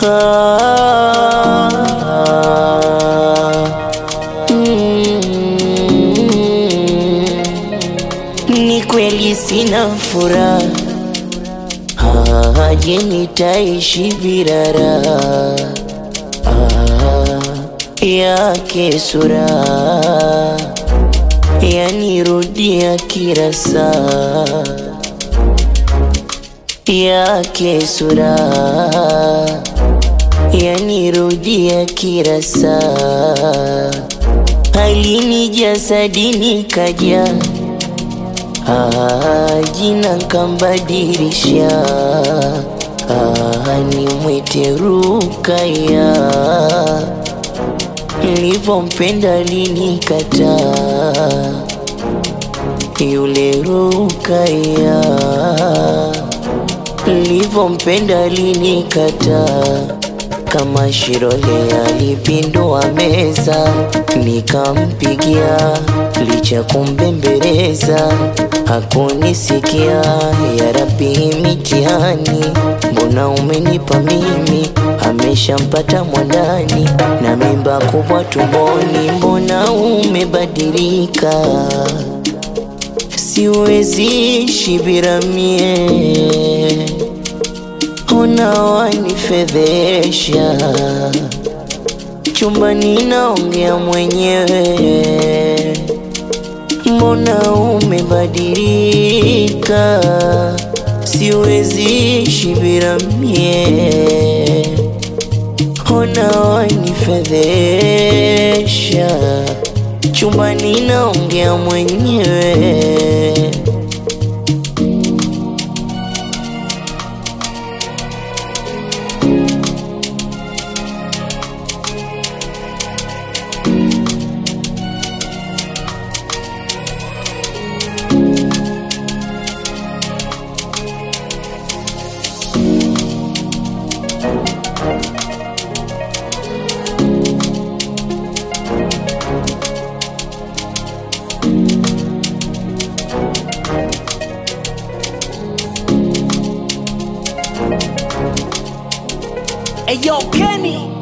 Ni kweli sina furaha, Ah, je, nitaishi bila raha Ah, yake sura yanirudia kila saa yake sura yanirudia kila saa halini jasadini kaja Ah, jina nkambadilisha ah, nimwite Rukaya nilivyompenda linikataa yule Rukaya nilivyompenda linikataa kama Shirole alipindua meza nikampigia, licha kumbembeleza hakunisikia. Ya Rabbi, mitihani mbona umenipa mimi? Ameshampata mwandani na mimba kubwa tumboni, mbona umebadilika? Siwezi ishi bila mie Ona wanifedhesha chumbani, naongea mwenyewe, mbona umebadilika? Siwezi ishi bila mie, ona wanifedhesha chumbani, naongea mwenyewe Hey yo, Kenny.